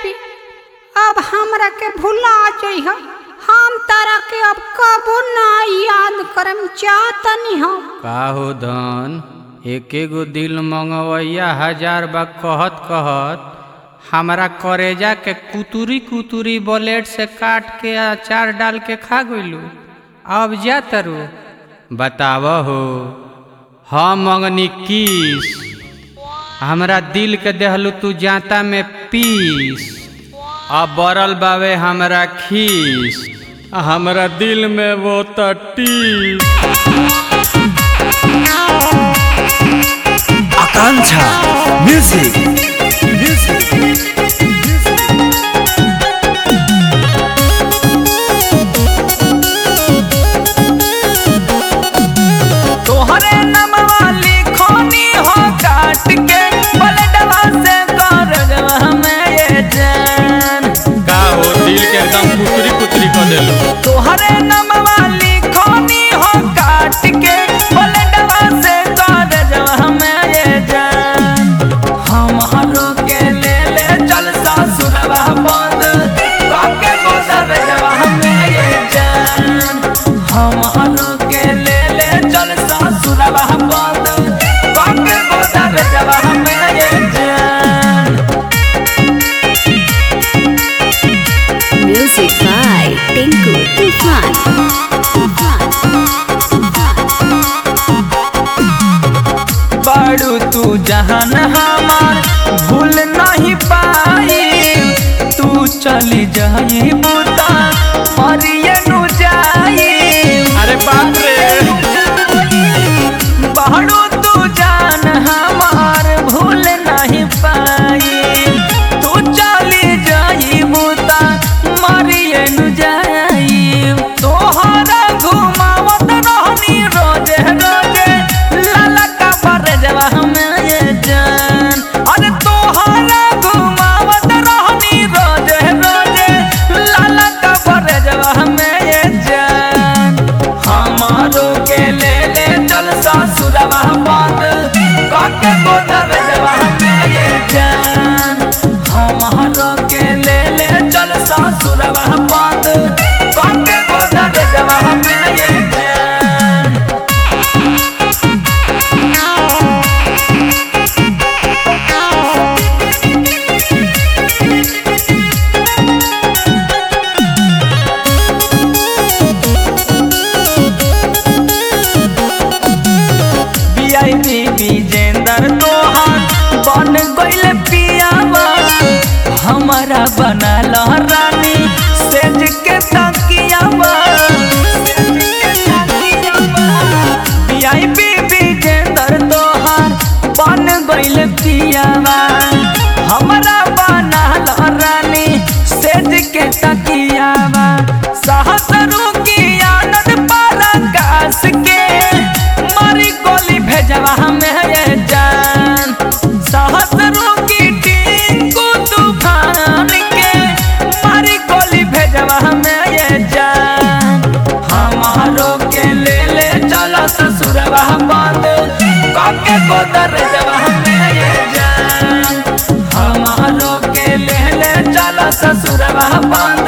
पी अब हमरा के भुला जइह हम तारा के अब कबो ना याद करम चाहतनी हम का हो धन एके गो दिल मंगवैया हजार बा कहत कहत हमरा करेजा के कुतुरी कुतुरी ब्लेड से काट के अचार डाल के खा गइलू अब जा तरू बताव हो हम मंगनी किस हमरा दिल के देहलू तू जाता में पीस अब बरल बावे हमरा खीस हमरा दिल में वो तटीस आकांक्षा म्यूजिक म्यूजिक तोहरे नमवा लिखोनी हो काट के बलडवा से करजवा हमें ये जान का हो दिल के एकदम कुतरी कुतरी कर देलो तोहरे नमवा लिखोनी हो काट के बलडवा से करजवा हमें ये जान हमारो के ले ले चल सासुरवा बंद काके गोदर जवा हमें ये जान हमारो के ले ले चल सासुरवा बंद काके गोदर जवा हमें ये जान Music by Tinku Tufan. Tufan. बाड़ू तू जहान हमार भूल नहीं पाई तू चली जाई बुता मरिए नु जाई अरे बाप रे बाड़ू तू जान हमार भूल नहीं पाई तू चली जाई बुता मरिए नु जाई तोहरा घुमावत रहनी रोजे रोजे लाला का पर जवा हमें ये जान अरे तोहरा घुमावत रहनी रोजे रोजे लाला का पर जवा हमें ये जान हमारो के ले ले चल सासुरवा बंद काके गोदर जवा हमें ये जान हमारो के ले ले चल सासुरवा बंद काके गोदर जवा हमें ये जान वीआईपी विजेंदर तोहार बन गइल पियावा हमारा बनल रानी सेज के तकियावा वीआईपी विजेंदर तोहार बन गइल पियावा हमारा बनल रानी सेज के तकियावा सहसरू की आनंद पराकाश के मारी गोली भेजवा हमें ये जान सहसरू की टिंकू तूफान के मारी गोली भेजवा हमें ये जान हमारो के ले ले चला ससुरवा बंद काके गोदर जवा हमें ये जान हमारो के ले ले चला ससुरवा बंद